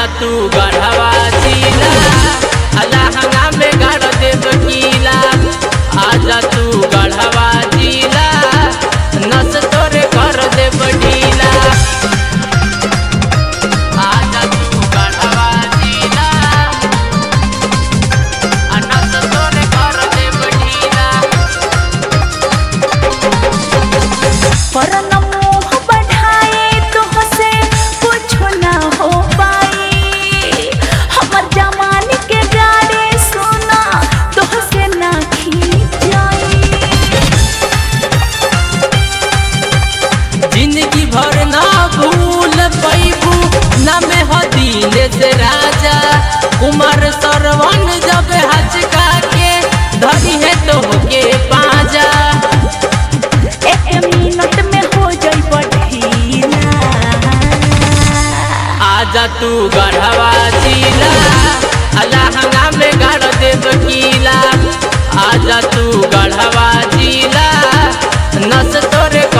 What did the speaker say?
आजा तू गढ़वा जिला अलहंगा में गाड़ देव कीला आजा तू गढ़वा जिला नस तोरे कर देव ढीला आजा तू गढ़वा जिला आ नस तोरे कर देव ढीला परन मोह बढ़ाए तुहसे कुछो ना हो पाई हमर जमाने के गाड़े सुना तुहसे ना खींच जाई जिंदगी भर ना भूल पैबू ना में हदीन से राजा कुमार सरवन जब हचका के धरी है तो के पाजा एक मिनट में हो जाई बढ़ीला आजा तू गढ़वा जिला अलहंगा में गाड़ देव कीला आजा तू गढ़वा जिला नस तोरे